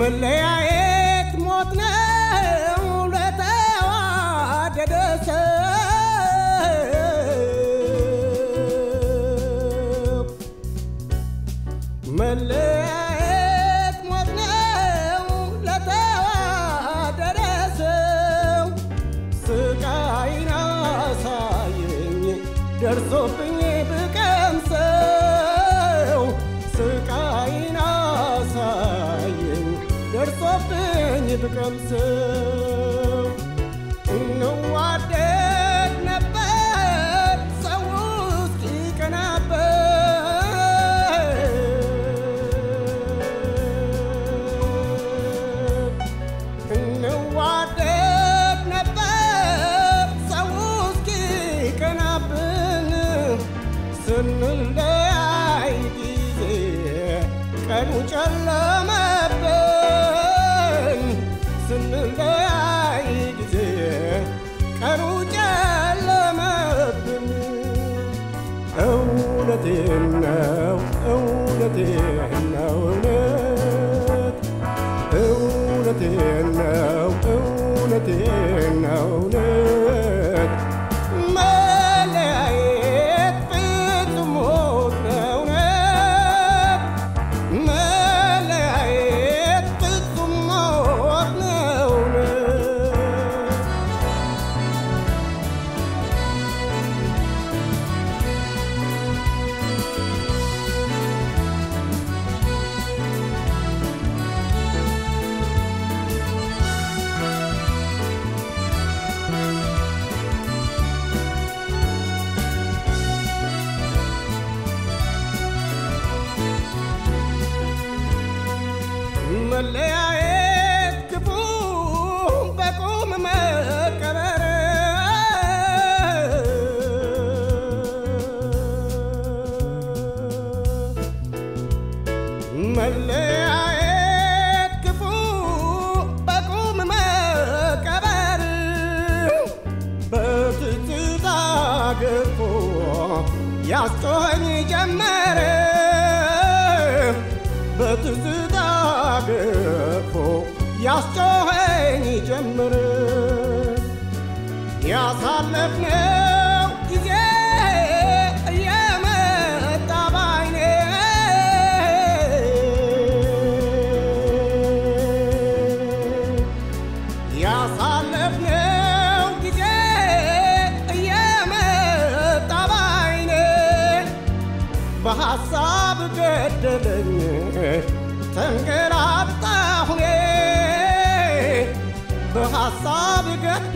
መለያየት ሞት ነው ለተዋደደ ሰው መለያየት ሞት ነው ለተዋደደ ሰው ስቃይን አሳየኝ ደርሶብኝ ብቀምሰው ስቃይን አሳየኝ ደርሶብኝ ብቀምሰው እንዋደድ ነበር ሰው እስኪቀናበት እንዋደድ ነበር ሰው እስኪቀናብን ስንለያይ ጊዜ ቀኑ ጨለመብን ስንለያይ ጊዜ ቀኑ ጨለመብን እውነቴን ነው እውነቴን ነው እውነት እውነቴን ነው እውነቴን ነው እውነት መለያየት ፍጹም ሞት ነው እውነት መለያየት ፍጹም ሞት ነው እውነት መለያየት ክፉ በቁም መቀበር መለያየት ክፉ በቁም መቀበር በትዝታ ገፎ ያስጮኸኝ ጀመረ በትዝታ ገፎ ያስጮኸኝ ጀመረ ያሳለፍነው ጊዜ እየመጣ ባይኔ ያሳለፍነው ጊዜ እየመጣ ባይኔ በሐሳብ ገደለኝ ተንገላታሁኔ በሐሳብ ገደለኝ